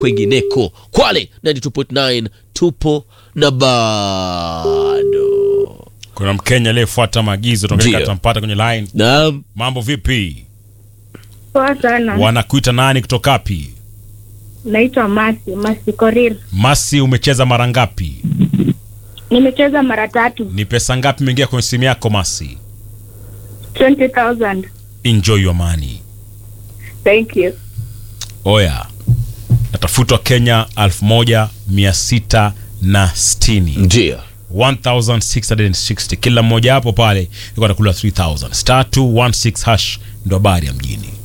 kwengineko. Kwale 92.9 tupo na bado. Kuna Mkenya aliyefuata maagizo Ndio. tunakaa tampata kwenye line. Naam, Mambo vipi? Poa sana. Wanakuita nani kutoka wapi? Naitwa Masi, Masi Korir. Masi, umecheza mara ngapi? Nimecheza mara tatu. Ni pesa ngapi imeingia kwenye simu yako Masi? 20,000. Enjoy your money. Thank you. Oya, natafutwa Kenya 1660 ndio 1660 kila mmoja hapo pale ilikuwa anakula 3000 star 216 hash ndo habari ya mjini